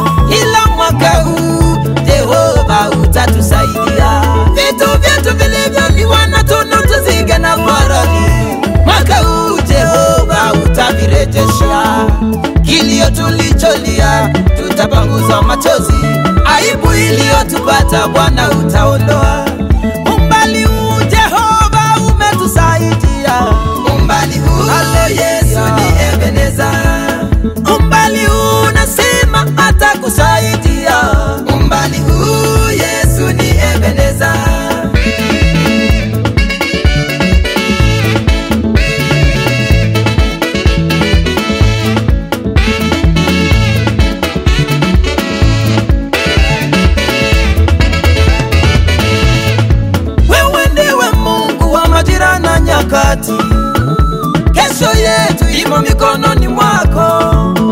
ila mwaka huu Jehova utatusaidia. Vitu vyetu vilivyoliwa na tunu tuzige na parani, mwaka huu Jehova utavirejesha. Kilio tulicholia tutapanguza machozi, aibu iliyotupata Bwana utaondoa. Umbali huu Jehova umetusaidia, umbali huu Yesu ni Ebeneza, umbali huu nasema atakusaidia, umbali huu Yesu ni Ebeneza. Wewe ndiwe Mungu wa majira na nyakati, kesho yetu imo mikononi mwako.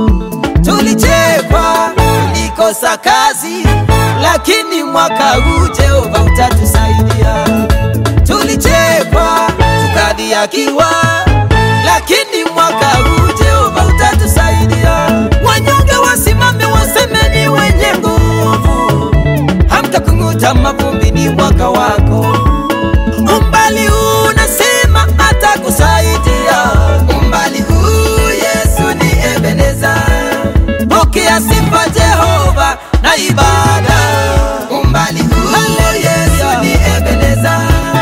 Tulichekwa, tulikosa kazi, lakini mwaka huu Jehova utatusaidia. Tulichekwa, tukadhihakiwa, lakini mwaka huu Jehova utatusaidia. Wanyonge wasimame, waseme ni wenye nguvu hamtakung'uta mavumbi, ni mwaka wako. Umbali huu nasema atakusaidia, umbali huu Yesu ni Ebeneza. Pokea sifa Jehova na ibada, umbali huu Yesu ni Ebeneza.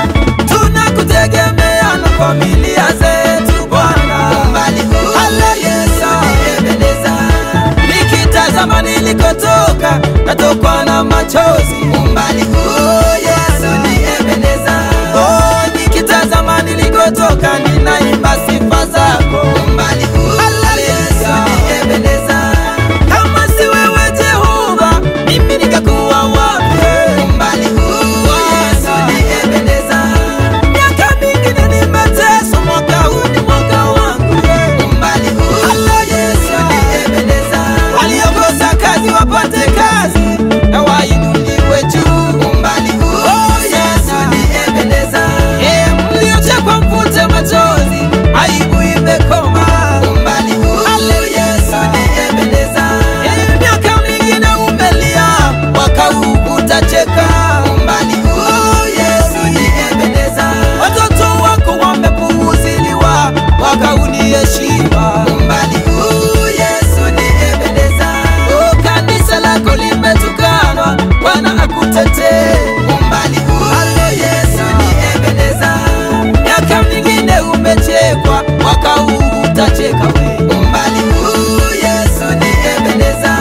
Tunakutegemea na familia zetu Bwana, umbali huu Yesu ni Ebeneza. Nikitazama nilikotoka natokwa na machozi, umbali huu Yesu ni Ebeneza. Oh, nikitazama nilikotoka ninaimba sifa zako, umbali huu Yesu ni Ebeneza. Kama si wewe Jehova, mimi ningekuwa wapi? Umbali huu Yesu ni Ebeneza. Miaka mingine nimeteswa, mwaka huu ni mwaka wangu. Umbali huu Yesu ni Ebeneza. Waliokosa kazi wapate kazi na wainuliwe juu. Umbali huu Yesu ni Ebeneza. Eh, mliochekwa mvute machozi, aibu imekoma. Umbali huu Yesu ni Ebeneza. Eh, miaka mingine umelia, mwaka huu utacheka. Umbali huu Yesu ni Ebeneza. Watoto wako wamepuuziliwa, mwaka huu ni heshima. Umbali huu Yesu ni Ebeneza. Oh, kanisa lako limetukanwa, Bwana akutetee. Umbali huu Yesu ni Ebeneza. Miaka mingine umechekwa, mwaka huu utacheka we. Umbali huu Yesu ni Ebeneza.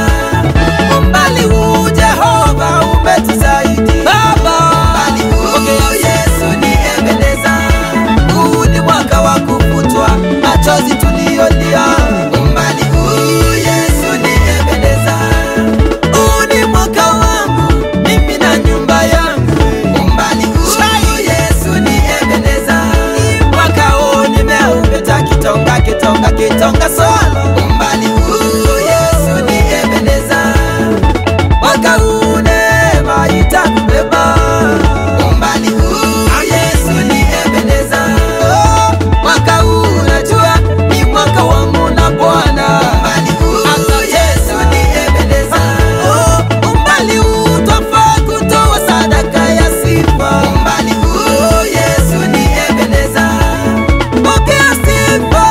Umbali huu Jehova umetusaidia. Baba, umbali huu Yesu ni Ebeneza. Huu ni mwaka wa kufutwa machozi tuliyolia. Umbali huu Yesu ni Ebeneza. Huu ni mwaka wangu mimi na nyumba yangu. Umbali huu Yesu ni Ebeneza. Mwaka huu nimeupita kitonga kitonga kitonga solo. Umbali huu Yesu ni Ebeneza. Mwaka huu neema itakubeba. Umbali huu Yesu ni Ebeneza. Oh, mwaka huu najua ni mwaka wangu na Bwana. Umbali huu Yesu ni Ebeneza. Oh, umbali huu twafaa kutoa sadaka ya sifa. Umbali huu Yesu ni Ebeneza. Pokea sifa,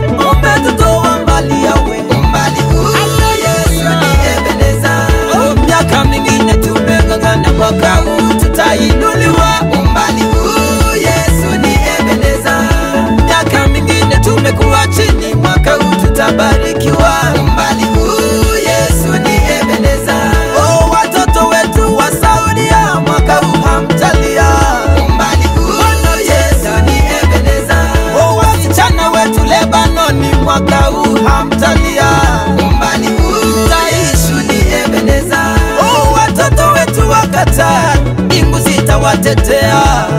umetutoa mbali yawe. Umbali huu Yesu ni Ebeneza. Oh, miaka mingine tumeng'ang'ana, mwaka huu tutainuliwa. Umbali huu Yesu ni Ebeneza. Miaka mingine tumekuwa chini, mwaka huu tutabarikiwa. Umbali huu Yesu ni Ebeneza. Oh, watoto wetu wa Saudia, mwaka huu hamtalia. Umbali huu Yesu ni Ebeneza. Oh, wasichana wetu Lebanoni, mwaka huu hamtalia. Umbali huu taishi ni Ebeneza. Oh, watoto wetu wa Qatar, mbingu zitawatetea.